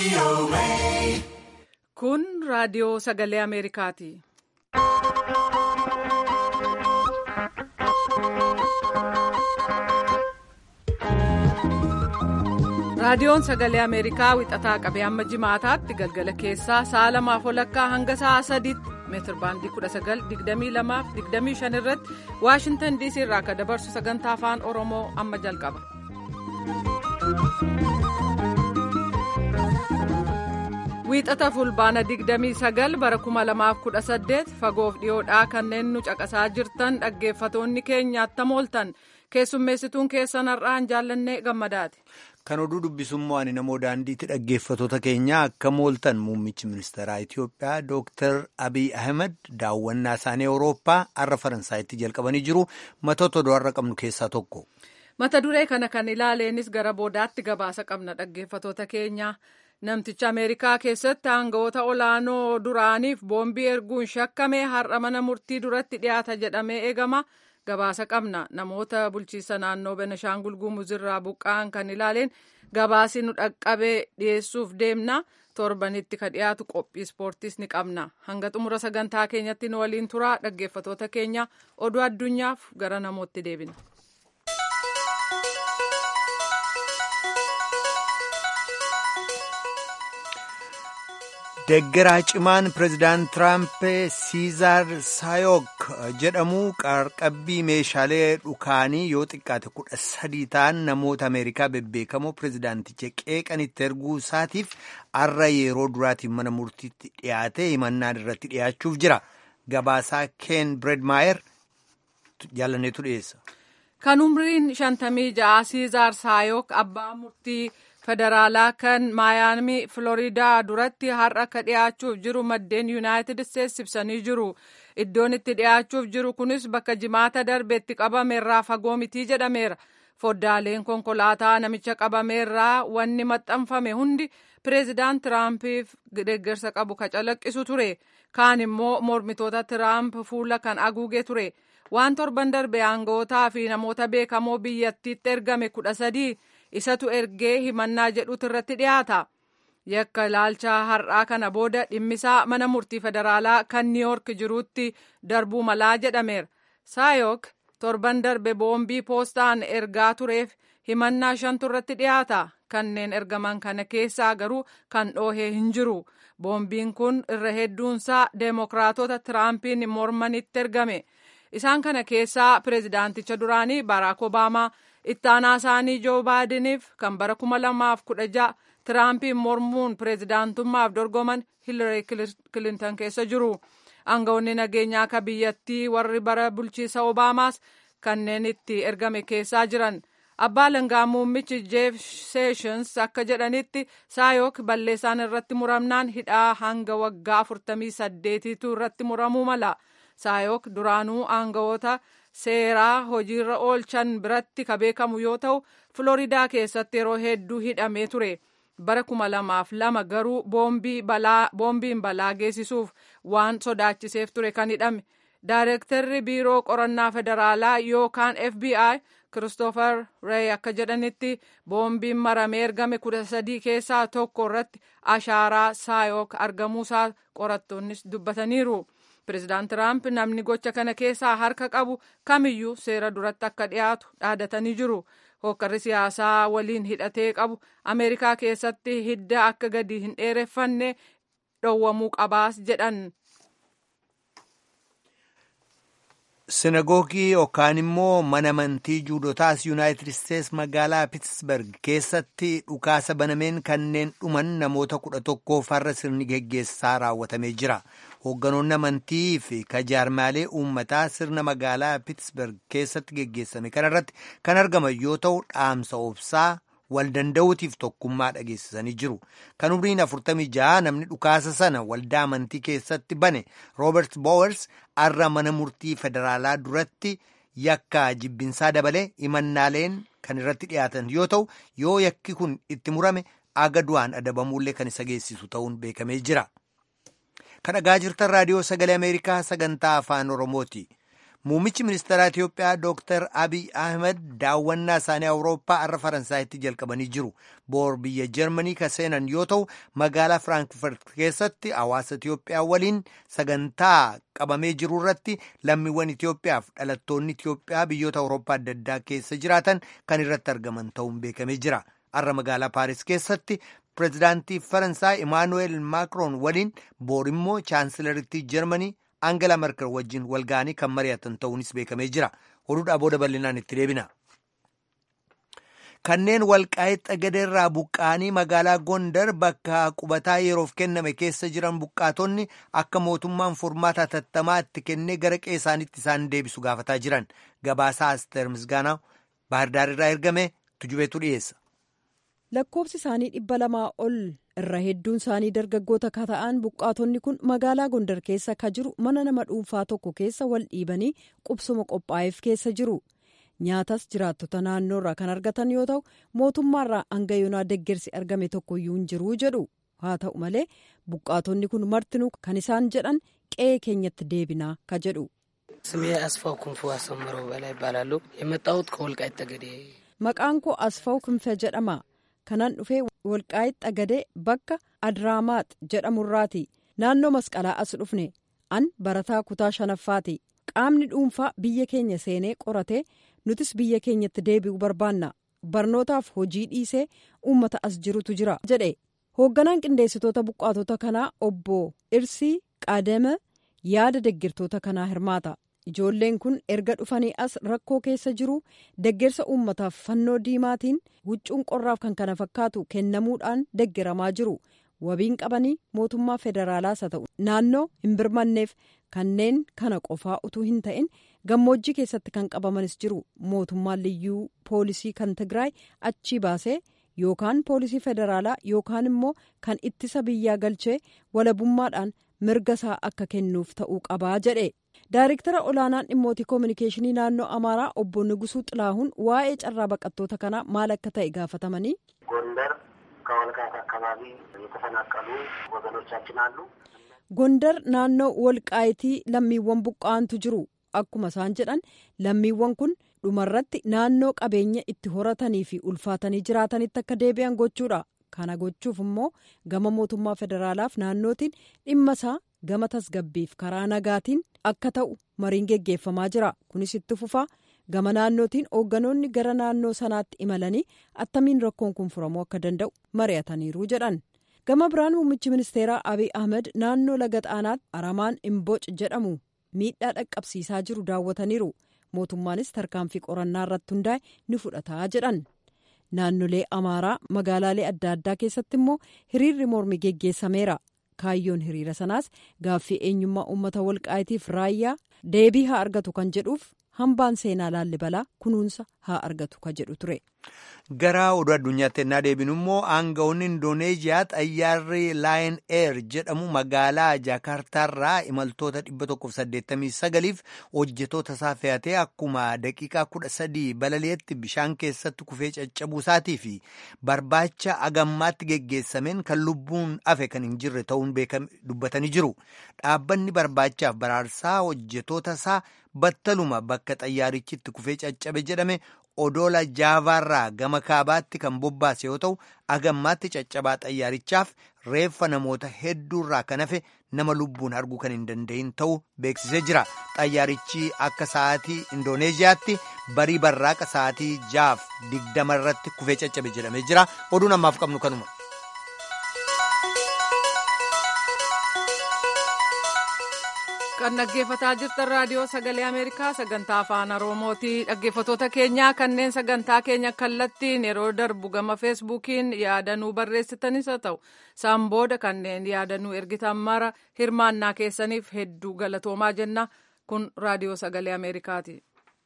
Kun raadiyoo sagalee Ameerikaati. Raadiyoon sagalee Ameerikaa wixataa qabee hamma jimaataatti galgala keessaa sa'a lamaaf walakkaa hanga sa'a sadiitti meetir baandii 1922-25 irratti Waashintan DC irraa akka dabarsu sagantaa afaan Oromoo amma jalqaba. Wiixata fulbaana 29 bara 2018 fagoof dhiyoodhaa kanneen nu caqasaa jirtan dhaggeeffatoonni keenya attam ooltan keessummeessituun keessan har'aan jaallannee gammadaati. Kan oduu dubbisummaa ani namoo daandiitti dhaggeeffatoota keenyaa akka mooltan muummichi ministeeraa Itiyoophiyaa Dr. Abiy Ahmed daawwannaa isaanii Awurooppaa har'a Faransaayitti jalqabanii jiru. Matoota oduu har'a qabnu keessaa tokko. Mata duree kana kan ilaaleenis gara boodaatti gabaasa qabna dhaggeeffatoota keenya. Namticha Ameerikaa keessatti aangawoota olaanoo duraaniif boombii erguun shakkame har'a mana murtii duratti dhiyaata jedhamee eegama. Gabaasa qabna namoota bulchiisa naannoo Benashaangul Gumuz irraa buqqa'an kan ilaaleen gabaasi nu dhaqqabee dhiyeessuuf deemna. Torbanitti ka dhiyaatu qophii ispoortiis ni qabna. Hanga xumura sagantaa keenyatti nu waliin turaa dhaggeeffatoota keenya oduu addunyaaf gara namootti deebina. Deeggaraa cimaan pireezidaant Tiraamp Siizaar Saayok jedhamu qarqabbii meeshaalee dhukaanii yoo xiqqaate kudha sadii ta'an namoota Ameerikaa bebbeekamoo pireezidaanticha qeeqanitti erguu isaatiif har'a yeroo duraatiin mana murtiitti dhiyaate himannaan irratti dhiyaachuuf jira. Gabaasaa Ken Bredmaayer jaalanneetu dhiyeessa. Kan umriin shantamii ja'a Siizaar Saayok abbaa murtii. federaalaa kan maayaamii filoriidaa duratti har'a akka dhiyaachuuf jiru maddeen yuunaayitid isteetsi ibsanii jiru iddoon itti dhiyaachuuf jiru kunis bakka jimaata darbeetti qabameerraa fagoo mitii jedhameera foddaaleen konkolaataa namicha qabameerraa wanni maxxanfame hundi pireezidaant tiraampiif deeggarsa qabu ka calaqqisu ture kaan immoo mormitoota tiraamp fuula kan haguuge ture waan torban darbe aanga'ootaa fi namoota beekamoo biyyattiitti ergame kudha sadii. isatu ergee himannaa jedhutu irratti dhiyaata yakka ilaalcha har'aa kana booda dhimmisaa mana murtii federaalaa kan niiyoork jiruutti darbuu malaa jedhameera saayok torban darbe boombii poostaan ergaa tureef himannaa shantu irratti dhiyaata kanneen ergaman kana keessaa garuu kan dhoohee hin jiru boombiin kun irra hedduunsaa deemokiraatota tiraampiin mormanitti ergame isaan kana keessaa pireezidaanticha duraanii baraak obaamaa ittaanaa isaanii joo baadiniif kan bara kuma lamaaf kudha ja'a tiraampiin mormuun pireezidaantummaaf dorgoman hilarii kilintan keessa jiru aangawoonni nageenyaa ka biyyattii warri bara bulchiisa obaamaas kanneen itti ergame keessaa jiran abbaa langaa muummichi jeef seeshins akka jedhanitti saayok balleessaan irratti muramnaan hidhaa hanga waggaa afurtamii saddeetiitu irratti muramuu mala saayok duraanuu aangawoota seeraa hojiirra oolchan biratti ka beekamu yoo ta'u filoriidaa keessatti yeroo hedduu hidhamee ture bara kuma lamaaf lama garuu boombiin balaa geessisuuf waan sodaachiseef ture kan hidhame daayirektarri biiroo qorannaa federaalaa yookaan fbi kiristoofer reey akka jedhanitti boombiin maramee ergame kudha sadii keessaa tokko irratti ashaaraa saayok argamuusaa qorattoonnis dubbataniiru. Pireezidaant Tiraamp namni gocha kana keessaa harka qabu kamiyyuu seera duratti akka dhiyaatu dhaadatanii jiru. Hokkarri siyaasaa waliin hidhatee qabu Ameerikaa keessatti hidda akka gadi hin dheereffanne dhowwamuu qabaas jedhan. Sinagoogii yookaan immoo mana amantii juudotaas yuunaayitid isteets magaalaa Piitsberg keessatti dhukaasa banameen kanneen dhuman namoota kudha tokkoof har'a sirni geggeessaa raawwatamee jira. Hoogganoonni amantii fi kajaarmaalee uummataa sirna magaalaa Piitsberg keessatti geggeessame kanarratti kan argaman yoo ta'u dhaamsa obsaa wal danda'uutiif tokkummaa dhageessisanii jiru. Kan umriin 46 namni dhukaasa sana waldaa amantii keessatti bane Roobert Bowers har'a mana murtii federaalaa duratti yakka jibbinsaa dabalee himannaaleen kan irratti dhiyaatan yoo ta'u yoo yakki kun itti murame aga du'aan adabamuullee kan isa geessisu ta'uun beekamee jira. Kan dhagaa jirtan raadiyoo sagalee Ameerikaa sagantaa afaan Oromooti. Muummichi ministeeraa Itiyoophiyaa Dr. Abiy Ahmed daawwannaa isaanii Awurooppaa har'a Faransaayitti jalqabanii jiru. Boor biyya Jarmanii kan seenan yoo ta'u, magaalaa Firaankfurt keessatti hawaasa Itiyoophiyaa waliin sagantaa qabamee jiru irratti lammiiwwan Itiyoophiyaaf dhalattoonni Itiyoophiyaa biyyoota Awurooppaa adda addaa keessa jiraatan kan irratti argaman ta'uun beekamee jira. Har'a magaalaa Paaris keessatti pireezidaantii Faransaay Imaanuweel Maakroon waliin boor immoo chaansilarittii Jarmanii Angela Merkel wajjin walga'anii kan mari'atan ta'uunis beekamee jira. Oduudhaa booda bal'inaan itti deebina. Kanneen walqaa'ee xagadeerraa buqqa'anii magaalaa Gondar bakka qubataa yeroof kenname keessa jiran buqqaatonni akka mootummaan furmaata hatattamaa itti kennee gara qe'ee isaaniitti isaan deebisu gaafataa jiran. Gabaasaa Asteer Misgaanaa Baahirdaar ergame tujubeetu dhiyeessa. lakkoofsi isaanii dhibba lamaa ol irra hedduun isaanii dargaggoota ka ta'an buqqaatonni kun magaalaa gondar keessa ka jiru mana nama dhuunfaa tokko keessa wal dhiibanii qubsuma qophaa'eef keessa jiru nyaatas jiraattota naannoorraa kan argatan yoo ta'u mootummaarraa hanga yoonaa deggersi argame tokkoyyuu hin jiruu jedhu haa ta'u malee buqqaatonni kun martinuu kan isaan jedhan qe'ee keenyatti deebinaa ka jedhu. ስሜ አስፋው ክንፉ አሰምረው በላይ ይባላሉ የመጣሁት ከወልቃይት ጠገዴ maqaan koo asfaw ክንfe jedhama kanan dhufee walqaayitti xagadee bakka adraamaat jedhamurraati naannoo masqalaa as dhufne an barataa kutaa shanaffaati qaamni dhuunfaa biyya keenya seenee qoratee nutis biyya keenyatti deebi'uu barbaanna barnootaaf hojii dhiisee uummata as jirutu jira jedhe hoogganaan qindeessitoota buqqaatota kanaa obbo irsii qaadame yaada deggirtoota kanaa hirmaata ijoolleen kun erga dhufanii as rakkoo keessa jiru deggersa uummataaf fannoo diimaatiin huccuun qorraaf kan kana fakkaatu kennamuudhaan deggeramaa jiru wabiin qabanii mootummaa federaalaas haa ta'u naannoo hin birmanneef kanneen kana qofaa utuu hin ta'in gammoojjii keessatti kan qabamanis jiru mootummaan liyyuu poolisii kan tigraay achii baasee yookaan poolisii federaalaa yookaan immoo kan ittisa biyyaa galchee walabummaadhaan mirga isaa akka kennuuf ta'uu qabaa jedhe. Daariktara olaanaan dhimmoota koominikeeshinii naannoo Amaaraa obbo Nugusuu Xilaahuun waa'ee carraa baqattoota kanaa maal akka ta'e gaafatamanii. ጎንደር ከወልቃይት አካባቢ የተፈናቀሉ ወገኖቻችን አሉ። Gondar naannoo walqaayitii lammiiwwan buqqa'antu jiru akkuma isaan jedhan lammiiwwan kun dhumarratti naannoo qabeenya itti horatanii fi ulfaatanii jiraatanitti akka deebi'an gochuudha. Kana gochuuf immoo gama mootummaa federaalaaf naannootiin dhimma isaa gama tasgabbiif karaa nagaatiin akka ta'u mariin geggeeffamaa jira. Kunis itti fufaa gama naannootiin hoogganoonni gara naannoo sanaatti imalanii attamiin rakkoon kun furamuu akka danda'u mari'ataniiru jedhan. Gama biraan muummichi ministeeraa Abiy Ahmed naannoo laga xaanaatti aramaan imboc jedhamu miidhaa dhaqqabsiisaa jiru daawwataniiru. Mootummaanis tarkaanfii qorannaa irratti hundaa'e ni fudhataa jedhan. Naannolee Amaaraa magaalaalee adda addaa keessatti immoo hiriirri mormii geggeessameera. Kaayyoon hiriira sanaas gaaffii eenyummaa uummata walqaayitiif raayyaa deebii haa argatu kan jedhuuf hambaan seenaa laallibalaa kunuunsa haa argatu kan jedhu ture. Gara oduu addunyaatti ennaa deebinu immoo aangawoonni Indooneeziyaa xayyaarri Laayin Eer jedhamu magaalaa Jaakaartaarraa imaltoota 189f hojjetoota isaa fe'atee akkuma daqiiqaa 13 balali'etti bishaan keessatti kufee caccabuu isaatii fi barbaacha agammaatti geggeessameen kan lubbuun hafe kan hin jirre ta'uun dubbatanii jiru. Dhaabbanni barbaachaaf baraarsaa hojjetoota isaa battaluma bakka xayyaarichitti kufee caccabe jedhame odoola jaavaarraa gama kaabaatti kan bobbaase yoo ta'u agammaatti caccabaa xayyaarichaaf reeffa namoota hedduurraa kan hafe nama lubbuun arguu kan hin danda'in ta'uu beeksisee jira xayyaarichi akka sa'aatii indooneeziyaatti barii barraaqa sa'aatii jaaf digdama irratti kufee caccabe jedhamee jira oduun ammaaf qabnu kanuma. kan dhaggeeffataa jirtan raadiyoo sagalee ameerikaa sagantaa afaan oromooti dhaggeeffatoota keenyaa kanneen sagantaa keenya kallattiin yeroo darbu gama feesbuukiin yaadanuu barreessitanis haa ta'u isaan booda kanneen yaadanuu ergitan mara hirmaannaa keessaniif hedduu galatoomaa jenna kun raadiyoo sagalee ameerikaati.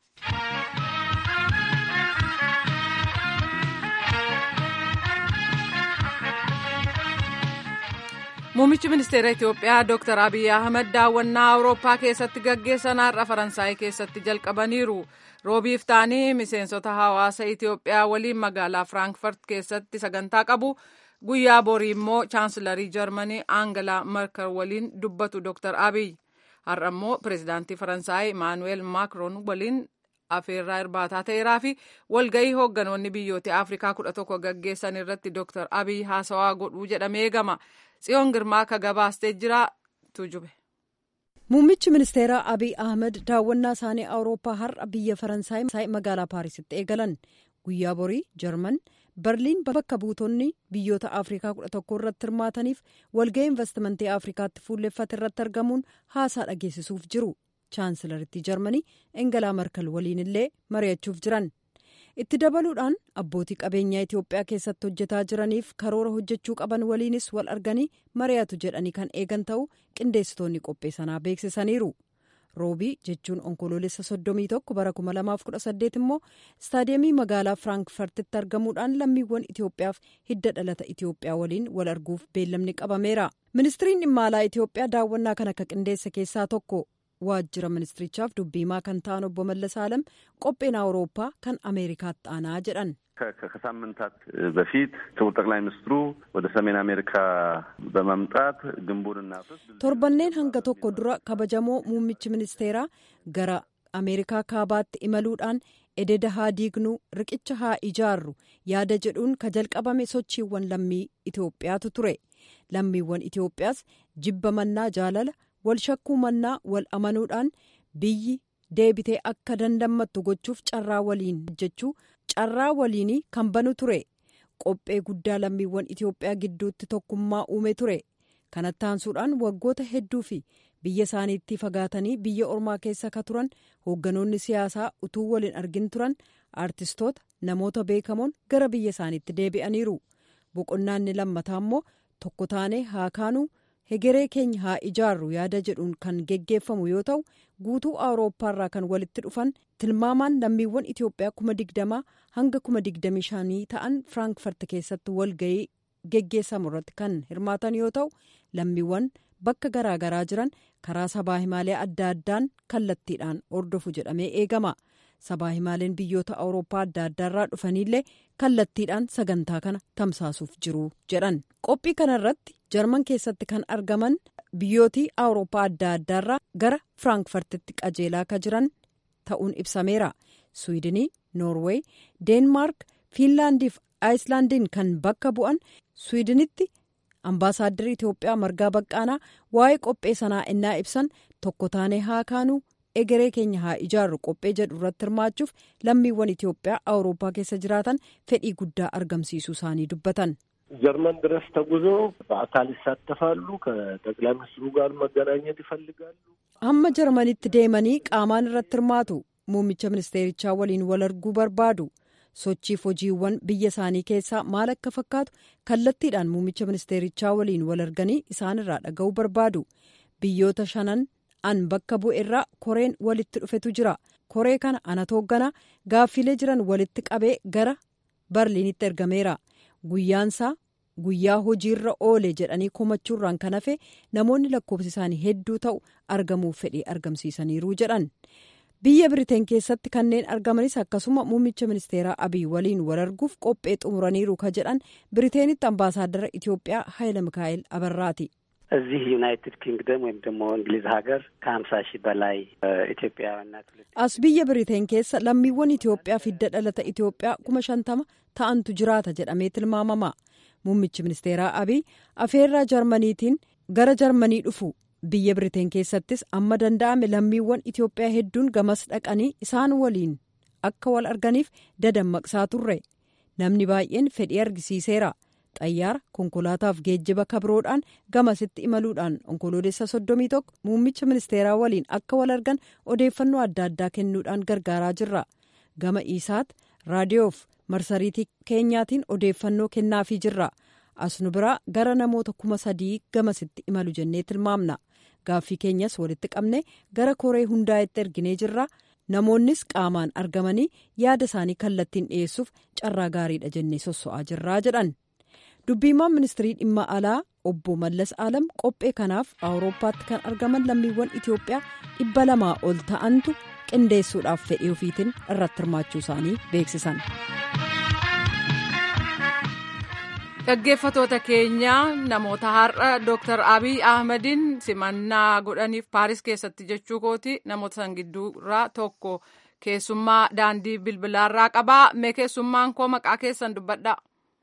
Muummichi ministeera Itoophiyaa Dr. Abiy Ahmed daawwannaa Awurooppaa keessatti gaggeessan har'a Faransaay keessatti jalqabaniiru. Roobiif ta'anii miseensota hawaasa Itoophiyaa waliin magaalaa Firaankfurt keessatti sagantaa qabu. Guyyaa borii immoo chaansilarii Jarmanii Aangalaa Merkel waliin dubbatu Dr. Abiy. har'a immoo pireezidaantii faransaay imaanuweel maakroon waliin afeerraa irbaataa ta'eeraa fi walgahii hoogganoonni biyyoota afrikaa kudha tokko gaggeessan irratti dooktar abiy haasawaa godhuu jedhamee eegama tsiyoon girmaa ka gabaastee jira tujube. muummichi ministeeraa abiy ahmed daawwannaa isaanii awurooppaa har'a biyya faransaay magaalaa paarisitti eegalan guyyaa borii jarman berliin bakka buutonni biyyoota afrikaa kudha tokko irratti hirmaataniif walga'ii investimentii afrikaatti fuulleffate irratti argamuun haasaa dhageessisuuf jiru chaansilaritti jarmanii engelaa markal waliin illee mari'achuuf jiran itti dabaluudhaan abbootii qabeenyaa itiyoophiyaa keessatti hojjetaa jiraniif karoora hojjechuu qaban waliinis wal arganii mari'atu jedhanii kan eegan ta'uu qindeessitoonni qophee sanaa beeksisaniiru. roobii jechuun onkoloolessa soddomii tokko bara kuma lamaaf kudha saddeet immoo istaadiyeemii magaalaa firaankfartitti argamuudhaan lammiiwwan itiyoophiyaaf hidda dhalata itiyoophiyaa waliin wal arguuf beellamni qabameera ministiriin dhimma alaa itiyoophiyaa daawwannaa kana akka qindeesse keessaa tokko waajjira ministirichaaf dubbiimaa kan ta'an obbo Mallas Alam qopheen awurooppaa kan ameerikaatti aanaa jedhan. ከሳምንታት በፊት ክቡር ጠቅላይ ሚኒስትሩ ወደ ሰሜን አሜሪካ በመምጣት ግንቡን እናፍርስ torbanneen hanga tokko dura kabajamoo muummichi ministeeraa gara ameerikaa kaabaatti imaluudhaan ededa haa diignuu riqicha haa ijaarru yaada jedhuun ka jalqabame sochiiwwan lammii itiyoophiyaatu ture lammiiwwan itiyoophiyaas jibba mannaa jaalala wal shakkuu mannaa wal amanuudhaan biyyi deebitee akka dandammattu gochuuf carraa waliin hojjechuu carraa waliinii kan banu ture qophee guddaa lammiiwwan itiyoophiyaa gidduutti tokkummaa uume ture kanatti aansuudhaan waggoota hedduu fi biyya isaaniitti fagaatanii biyya ormaa keessa ka turan hoogganoonni siyaasaa utuu waliin argin turan aartistoota namoota beekamoon gara biyya isaaniitti deebi'aniiru boqonnaanni lammataa immoo tokko taanee haa kaanuu hegeree keenya haa ijaarru yaada jedhuun kan geggeeffamu yoo ta'u guutuu awurooppaarraa kan walitti dhufan tilmaamaan lammiiwwan itiyoophiyaa kuma digdamaa hanga kuma digdamii shanii ta'an firaankfart keessatti walga'ii geggeessamu irratti kan hirmaatan yoo ta'u lammiiwwan bakka garaagaraa jiran karaa sabaa himaalee adda addaan kallattiidhaan hordofu jedhamee eegama sabaa himaaleen biyyoota awurooppaa adda addaarraa dhufanillee kallattiidhaan sagantaa kana tamsaasuuf jiru jedhan qophii kanarratti jarman keessatti kan argaman biyyootii awurooppaa adda addaarraa gara firaankfartitti qajeelaa ka jiran ta'uun ibsameera swiidinii noorweey deenmaark fiinlaandiif aayislaandiin kan bakka bu'an swiidinitti ambaasaadarri itiyoophiyaa margaa baqqaanaa waa'ee qophee sanaa innaa ibsan tokko taanee haa kaanuu egeree keenya haa ijaarru qophee jedhu irratti hirmaachuuf lammiiwwan itiyoophiyaa awurooppaa keessa jiraatan fedhii guddaa argamsiisuu isaanii dubbatan. ጀርመን ድረስ ተጉዞ በአካል ይሳተፋሉ። ከጠቅላይ ሚኒስትሩ ጋር መገናኘት ይፈልጋሉ። hamma jarmanitti deemanii qaamaan irratti hirmaatu muummicha ministeerichaa waliin wal arguu barbaadu sochiif hojiiwwan biyya isaanii keessaa maal akka fakkaatu kallattiidhaan muummicha ministeerichaa waliin wal arganii isaanirraa dhaga'uu barbaadu biyyoota shanan an bakka bu'e irraa koreen walitti dhufetu jira koree kana anatu hoogganaa gaaffilee jiran walitti qabee gara barliinitti ergameera guyyaansaa guyyaa hojiirra oole jedhanii komachuurraan kan hafe namoonni lakkoofsi isaanii hedduu ta'u argamuuf fedhii argamsiisaniiru jedhan biyya biriteen keessatti kanneen argamanis akkasuma muummicha ministeeraa abiy waliin wal arguuf qophee xumuraniiru ka jedhan biriteenitti ambaasaaddara itiyoophiyaa haayila mikaa'el abarraati. እዚህ ዩናይትድ ኪንግደም ወይም ደግሞ እንግሊዝ ሀገር ከሀምሳ ሺህ በላይ ኢትዮጵያውያንና ትውልደ as biyya biriteen keessa lammiiwwan itiyoophiyaa fidda dhalata itiyoophiyaa kuma shantama ta'antu jiraata jedhamee tilmaamama muummichi ministeeraa abiy afeerraa jarmaniitiin gara jarmanii dhufu biyya biriteen keessattis amma danda'ame lammiiwwan itiyoophiyaa hedduun gamas dhaqanii isaan waliin akka wal arganiif dadammaqsaa turre namni baay'een fedhii argisiiseera xayyaara konkolaataaf geejjiba kabroodhaan gamasitti imaluudhaan onkoloolessa soddomii tokko muummicha ministeeraa waliin akka wal argan odeeffannoo adda addaa kennuudhaan gargaaraa jirra gama isaat raadiyoof marsariitii keenyaatiin odeeffannoo kennaafii jirra asnu biraa gara namoota kuma sadii gamasitti imalu jennee tilmaamna gaaffii keenyas walitti qabne gara koree hundaa'etti erginee jirra namoonnis qaamaan argamanii yaada isaanii kallattiin dhiyeessuuf carraa gaariidha jennee sosso'aa jirraa jedhan dubbiimaan ministirii dhimma alaa obbo mallas alam qophee kanaaf awurooppaatti kan argaman lammiiwwan itiyoophiyaa dhibba lamaa ol ta'antu qindeessuudhaaf fedhii ofiitiin irratti hirmaachuu isaanii beeksisan. dhaggeeffatoota keenya namoota har'a dooktar abiy ahmediin simannaa godhaniif paaris keessatti jechuu kooti namoota san gidduurraa tokko keessummaa daandii bilbilaarraa qabaa mee keessummaan koo maqaa keessan dubbadha.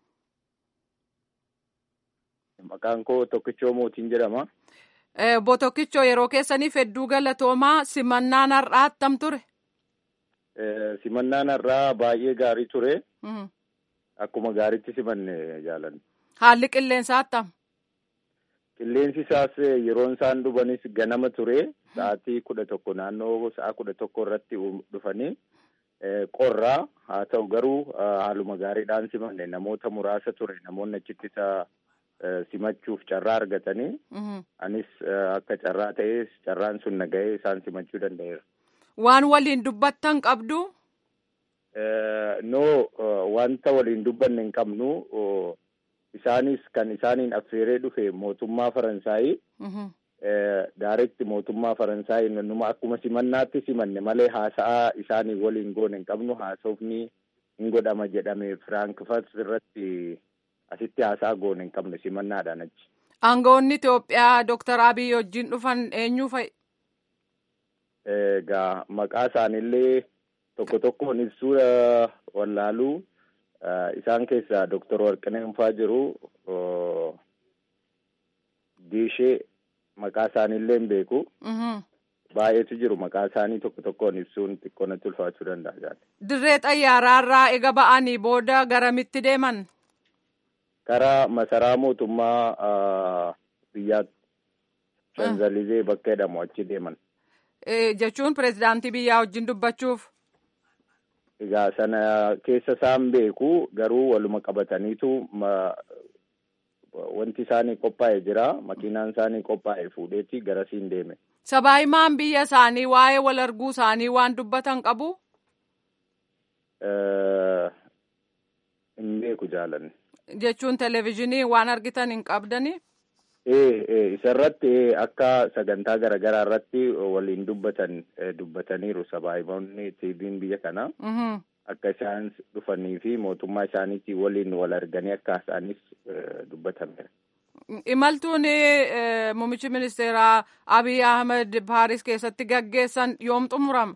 Maqaan koo Tokkichoo Mootiin jedhama. Obbo Tokkichoo yeroo keessaniif hedduu galatoomaa simannaan har'aa attam ture? Simannaan har'aa baay'ee gaarii ture. Akkuma gaariitti simanne jaalanne. Haalli qilleensaa attam? Qilleensi isaas yeroon isaan dhufanis ganama ture. Sa'aatii kudha tokko naannoo sa'a kudha tokko irratti dhufanii qorraa haa ta'u garuu haaluma gaariidhaan simanne namoota muraasa ture namoonni achitti isa simachuuf carraa argatanii anis akka carraa ta'es carraan sun nagahee isaan simachuu danda'eera. Waan waliin dubbattan qabdu? No wanta waliin dubbanne hin qabnu isaanis kan isaaniin affeeree dhufe mootummaa Faransaayii. Daaretti mootummaa Faransaayii numa akkuma simannaatti simanne malee haasa'aa isaanii waliin goone hin qabnu haasofni hin godhama jedhame Firaankfurt irratti asitti haasaa goone hin qabne simannaadhaan achi. Aangawoonni Itoophiyaa Dooktar Abiy wajjin dhufan eenyu fa'i? Egaa maqaa isaaniillee tokko tokkoon ibsuu wallaaluu isaan keessaa Dooktar Warqinee Hunfaa jiru Diishee maqaa isaaniillee hin beeku. Baay'eetu jiru maqaa isaanii tokko tokkoon ibsuun xiqqoo natti ulfaachuu danda'a. Dirree xayyaaraarraa ega ba'anii booda garamitti deeman? Karaa masaraa mootummaa biyyaatti Shanzalizee bakka jedhamu achi deeman. Jechuun pireezidaantii biyyaa wajjin dubbachuuf? Egaa sana keessa isaan beeku garuu waluma qabataniitu wanti isaanii qophaa'e jira makiinaan isaanii qophaa'e fuudheeti garasiin deeme. Sabaahimaan biyya isaanii waa'ee wal arguu isaanii waan dubbatan qabu? Hin beeku jaalanne. Jechuun televezyiinii waan argitan hin qabdani? Ee isarratti akka sagantaa garaagaraa irratti waliin dubbatan dubbataniiru sabaahimoonni tiiviin biyya kanaa. Akka isaan dhufanii fi mootummaa isaaniitii waliin wal arganii akka isaanis dubbatameera. Imaltuun muummichi ministeeraa Abiy Ahmed Paaris keessatti gaggeessan yoom xumurama?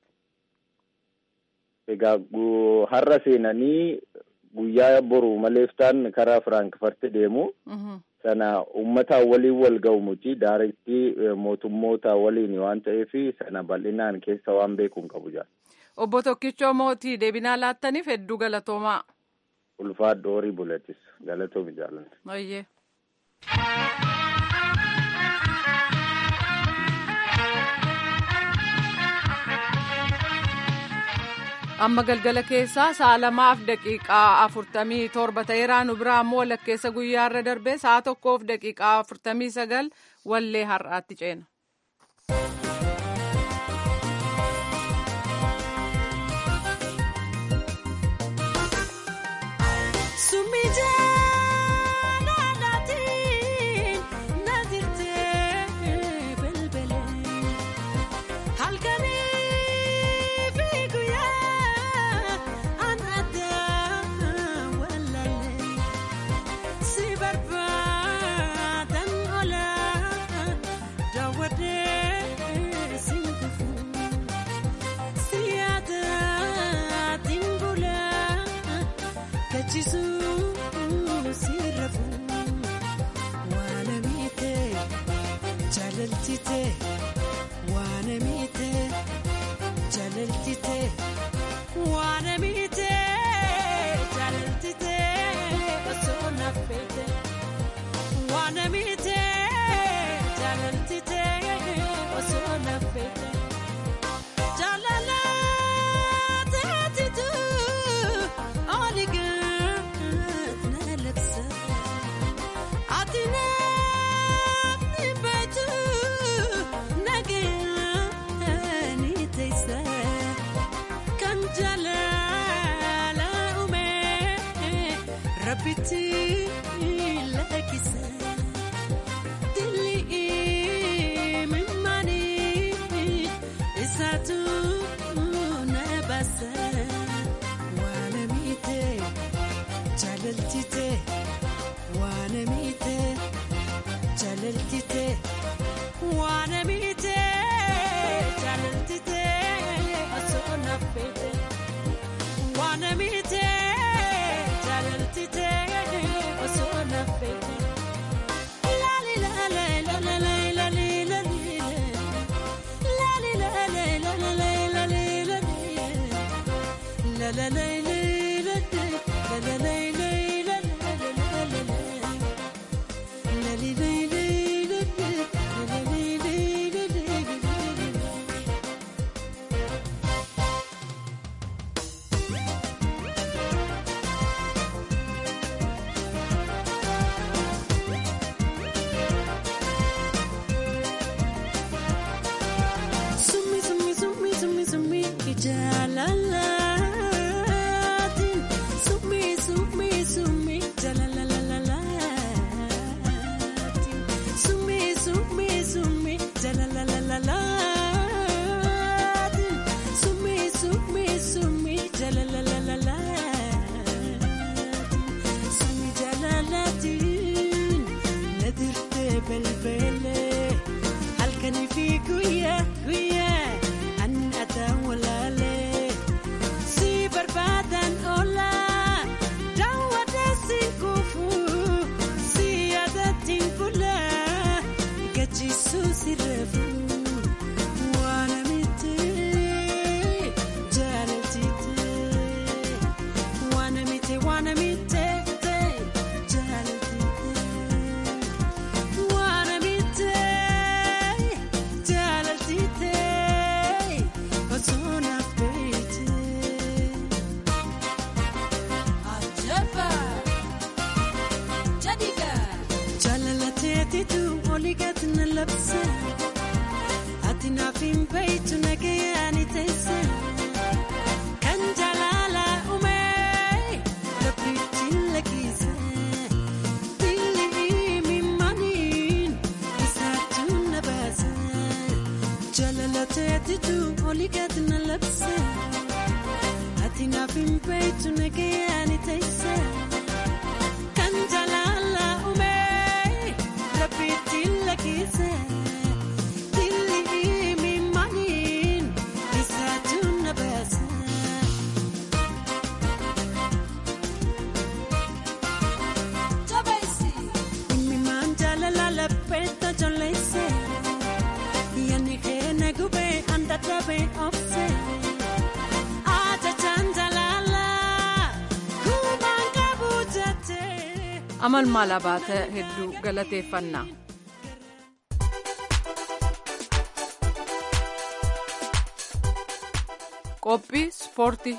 Egaa har'a seenanii guyyaa boru maleeftaan karaa Firaankfurt deemu. Sana uummataan waliin wal ga'u miti daaretti mootummoota waliin waan ta'eef sana bal'inaan keessa waan beeku hin qabu jaa. Obbo Tokkichoo Mootii deebinaa laattaniif hedduu galatoomaa. Ulfaadhu horii buletis galatoomi jaalladha. Baay'ee. amma galgala keessaa sa'a lamaaf daqiiqaa afurtamii torba ta'eeraa nu biraa ammoo walakkeessa guyyaarra darbee sa'a tokkoof daqiiqaa afurtamii sagal wallee har'aatti ceena. waanamite jaalaltite waanamite jaalaltite osoo naffete waanamite jaalaltite osoo naffete. Lali lali lali lali lali lali lali lali lali lali lali la la la la la la la Sumi sumi sumi sumi sumi jalalatin sumi sumi sumi jalalalalalatin sumi sumi sumi jalalalalalatin sumi sumi sumi jalalalalalatin sumi jalalatin nadirte belbele halkanii fi guyyaa guyyaa an ataan walaale si barbaadan oola daawwata siin kufu si yaadatiin bula gachiisu si reefu waana miti jaalatite waana miti waana mite jaalatite. Wanna be jaalaltite osoo naaf beekte. Ajaba jadiga jaalalateetitu olii gati na labse ati naaf hin beektu nagayaani teesse kan jaalala uume rabbitti lakkise. Jaalalateetitu olii gadi na labse ati naaf hin beektu nagayaani teesse kan jaalala uume rabbitti lakkise dilli mimaniin isaatu na baase. Imimaan jaalala lapheetta jolleesse yanni keenya gubee anda dabee obse ajajaan jaalala kubbaan qabu jettee. amal maal abaata hedduu galateeffannaa. qophii ispoortii.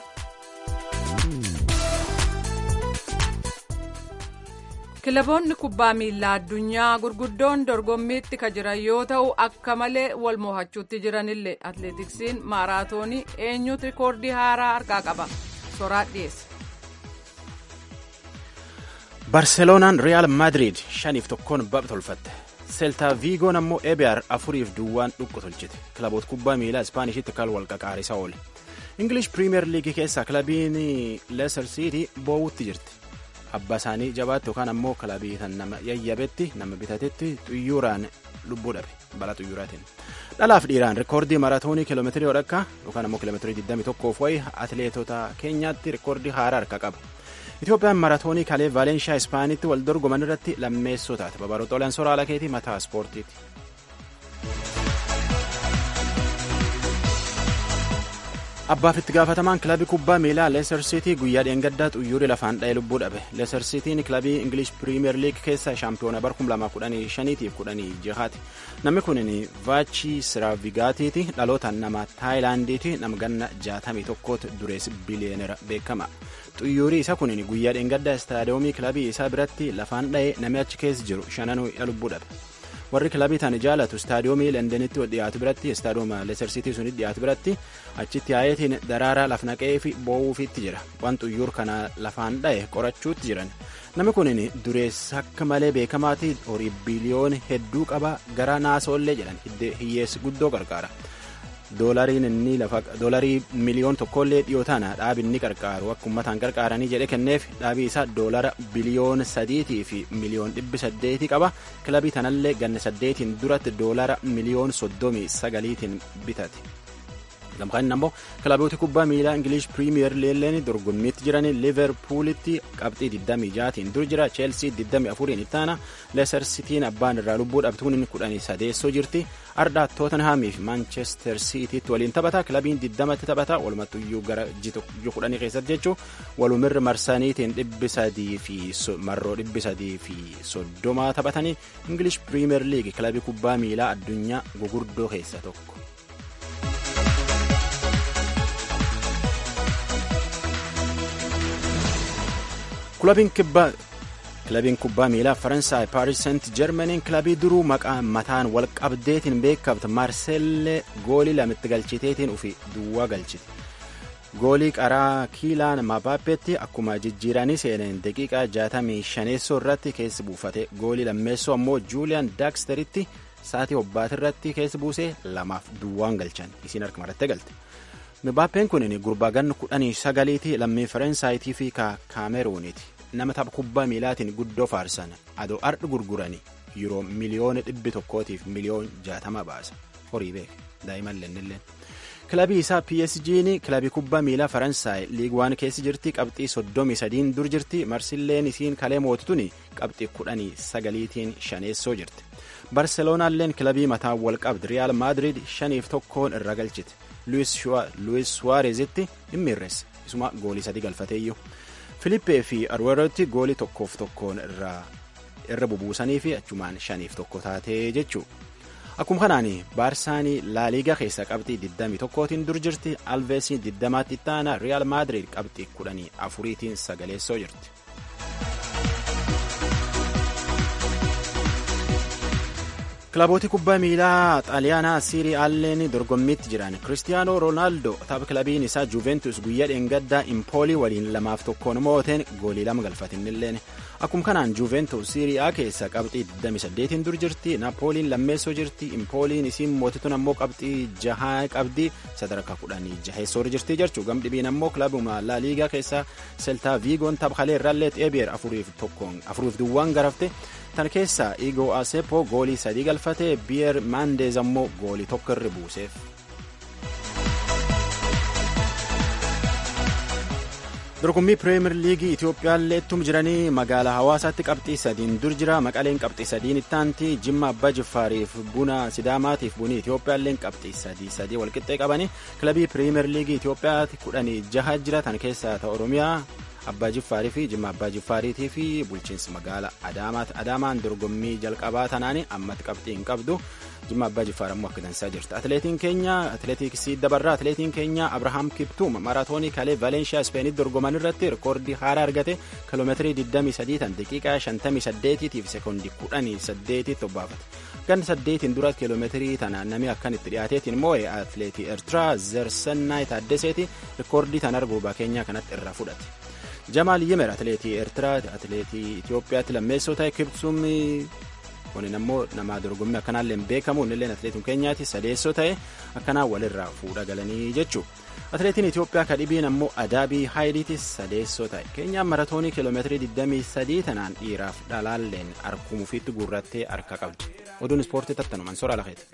kilaboonni kubbaa miilaa addunyaa gurguddoon dorgommiitti ka jiran yoo ta'u akka malee wal mo'achuutti jiranillee atleetiksiin maaraatoonii eenyutu rikoordii haaraa harkaa qaba soraa dhiyeesse. barseloonaan riyaal maadiriid shaniif tokkoon bapha tolfatte seeltaa viigoon ammoo ebiyaar afuriif duwwaan dhuqqu tolchite kilaboota kubbaa miilaa ispaanishatti kal wal qaqaarisaa oole ingilish piriimeer liigii keessaa kilabiin leesar siitii boowutti jirti abbaa isaanii jabaatti yookaan ammoo kilabii tan nama yayyabetti nama bitatetti xuyyuuraan lubbuu dhabe balaa xuyyuuraatiin dhalaaf dhiiraan rikoordii maraatoonii kiiloomeetirii odhakka yookaan ammoo kiiloomeetirii 21 wayi atileetota keenyaatti rikoordii haaraa harka qaba. Itoophiyaan maraatoonii kalee Vaalenshaa Ispaanitti wal dorgoman irratti lammeessoo taate babaroo xoolaan soraala keetii mataa ispoortiiti. Abbaaf itti gaafatamaan kilabii kubbaa miilaa Leicester City guyyaa dheengaddaa xuyyuurii lafaan dha'ee lubbuu dhabe. Leicester Cityin kilabii English Premier League keessaa shaampiyoona bara 2015 fi 16ti. Namni kun Vaachi Siraavigaatiiti dhalootaan nama Taayilaandiiti nama ganna 61tti durees biliyeenera beekama. xuyyuurii isa kun guyyaa dheengaddaa istaadiyoomii kilabii isaa biratti lafaan dha'ee namni achi keessa jiru shananuu lubbuu dhabe. warri kilabii tani jaalatu istaadiyoomii lendenitti dhiyaatu biratti istaadiyooma leesar siitii sunitti dhiyaatu biratti achitti yaayetiin daraaraa laf naqee fi boo'uufiitti jira waan xuyyuur kana lafaan dha'e qorachuutti jiran namni kun dureessa akka malee beekamaati horii biliyoona hedduu qaba gara naasoollee jedhan hiyyeessi guddoo gargaara doolariin inni lafa doolarii miliyoon tokkollee dhiyoo tana dhaabi inni qarqaaru akka ummataan qarqaaranii jedhe kenneef dhaabii isaa doolara biliyoon sadiitii fi miliyoon dhibbi saddeetii qaba kilabii tanallee ganna saddeetiin duratti doolara miliyoon soddomii sagaliitiin bitate. lamxaan ammoo kilaboota kubbaa miilaa ingilish piriimiyer leelleen dorgommiitti jiran liverpuulitti qabxii 26tiin dur jira cheelsii 24 ittaana leesar sitiin abbaan irraa lubbuu dhabtuun 13 jirti ardhaa tootenhaamii fi maanchestar siitiitti waliin taphata kilabiin 20tti taphata walumattuyyuu gara ji'a kudhanii keessatti jechuun walumirra marsaniitiin dhibbi sadii fi marroo dhibbi sadii fi soddomaa taphatanii ingilish piriimiyer liigi kilabii kubbaa miilaa addunyaa gugurdoo keessa tokko. kilabiin kubbaa miilaa faransaay paaris seent jermaniin kilabii duruu maqaa mataan wal qabdeetiin beekamte maarseellee goolii lamitti galchiteetiin ufi duwwaa galchite goolii qaraa kiilaan mabaappeetti akkuma jijjiiranii seeneen daqiiqaa 65 irratti keessi buufate goolii lammeessoo ammoo juuliyaan daaksteritti saatii hobbaati irratti keessi buusee lamaaf duwwaan galchan isiin harka marattee galte. Mabaappeen kun gurbaa ganna kudhanii sagaliiti lammii Faransaaytii fi Kaameruuniiti. Nama tapha kubbaa miilaatiin guddoo faarsan adoo ardhi gurguranii yeroo miliyoona dhibbi tokkootiif miliyoon jaatama baasa. Horii beeka daa'imman lennilleen. Kilabii isaa PSG'n kilabii kubbaa miilaa Faransaay liig waan keessi jirti qabxii soddomii sadiin dur jirti marsilleen isiin kalee mootituun qabxii kudhanii sagaliitiin shaneessoo jirti. Barseloonaalleen kilabii mataa wal qabdi Riyaal Maadiriid shaniif tokkoon irra galchite. Luis Suwaarezitti dhimmiirreesse isuma goolii sadii galfateeyyuu Filippee fi Arweerotti goolii tokkoof tokkoon irra bubuusanii fi achumaan shaniif tokko taatee jechuu akkuma kanaan baarsaanii laaliigaa keessa qabxii 21tiin dur jirti alveesii 20tti ittaana riyaal maadiriid qabxii 14tiin sagaleessoo jirti. kilabooti kubbaa miilaa xaaliyaanaa siirii aalleen dorgommiitti jiran kiristiyaanoo roonaaldoo tapha kilabiin isaa juventus guyyaa dheengaddaa impoolii waliin lamaaf tokkoon mooteen goolii lama galfatinilleen akkuma kanaan juventus siirii a keessa qabxii 28 dur jirti naapooliin lammeessoo jirti impooliin isiin mootituun ammoo qabxii jahaa qabdi sadarkaa kudhanii jaheessoo jirti jechuu gamdhibiin ammoo kilabuma laaliigaa keessa seltaa viigoon tapha kalee irraallee xeebiyeer afuriif duwwaan garafte tan keessa igoo asepo goolii sadii galfate biyer maandeez ammoo goolii tokko irra buuseef. dorgommii pireemir liigii itiyoophiyaallee ittuma jiranii magaalaa hawaasaatti qabxii sadiin dur jira maqaleen qabxii sadiin ittaanti jimma abbaa jiffaariif buna sidaamaatiif bunii itiyoophiyaalleen qabxii sadii sadii walqixxee qabanii kilabii pireemir liigii itiyoophiyaatti kudhanii jaha jira tan keessaa ta oromiyaa abbaa jiffaarii fi jimma abbaa jiffaariitii fi bulchiinsi magaala adaamaati adaamaan dorgommii jalqabaa tanaani ammatti qabxii hin qabdu jimma abbaa jiffaar ammoo akka dansaa jirti atileetiin keenya atileetiksii dabarraa atileetiin keenya abrahaam kiptuum maaraatoonii kalee valeenshiyaa ispeenitti dorgoman irratti rikoordii haaraa argate kiloomeetirii 23 tan daqiiqaa 58 tiif sekoondii 18 obbaafate ganna saddeetiin dura kiloomeetirii tana namni akkanitti dhiyaateetiin moo'e atileetii eertiraa zersennaay taaddeseeti rikoordii tan arguubaa keenyaa kanatti irraa fudhate. jamaal yimer atileetii eertiraa atileetii itiyoophiyaatti lammeessoo ta'e kibsuum kunin ammoo nama dorgommii akkanaallee hin beekamu innilleen atileetiin keenyaatti sadeessoo ta'e akkanaa walirraa fuudha galanii jechuu atileetiin itiyoophiyaa kadhibiin ammoo adaabii haayidiitti sadeessoo ta'e keenyaan maratoonii kiiloomeetirii 23 tanaan dhiiraaf dhalaalleen harkumufiitti guurrattee harka qabdi oduun ispoortii tattanuman sora lafeeti.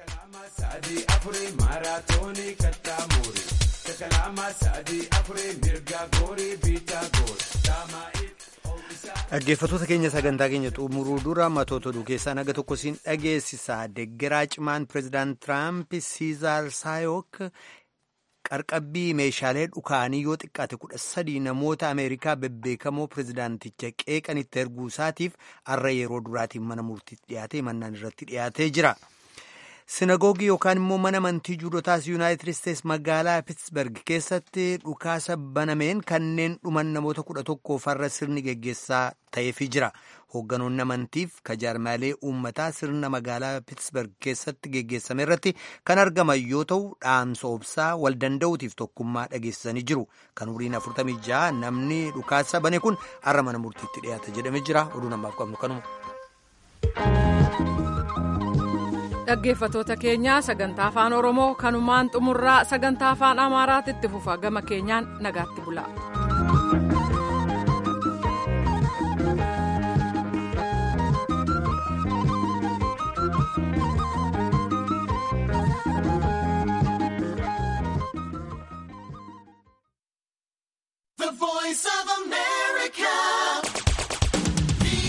dhaggeeffattoota keenya sagantaa keenya xumuruu dura matoota oduu keessaa naga tokko siin dhageessisaa deggeraa cimaan pireezidaant tiraamp siizaar saayok qarqabbii meeshaalee dhukaanii yoo xiqqaate kudha sadii namoota ameerikaa bebbeekamoo pireezidaanticha qeeqanitti erguu isaatiif har'a yeroo duraatiin mana murtiitti dhiyaatee mannaan irratti dhiyaatee jira. sinagoogii yookaan immoo mana amantii juudotaas yuunaayitid isteets magaalaa piitsberg keessatti dhukaasa banameen kanneen dhuman namoota kudha tokko farra sirni geggeessaa ta'eefii jira hoogganoonni amantiif kajaarmaalee uummataa sirna magaalaa piitsberg keessatti geggeessame irratti kan argaman yoo ta'u dhaamsa obsaa wal danda'uutiif tokkummaa dhageessisanii jiru kan umriin 46 namni dhukaasa bane kun har'a mana murtiitti dhiyaata jedhamee jira oduu namaaf qabnu kanuma. dhaggeeffatoota keenyaa sagantaa afaan oromoo kanumaan xumurraa sagantaa afaan amaaraatti itti fufa gama keenyaan nagaatti bula.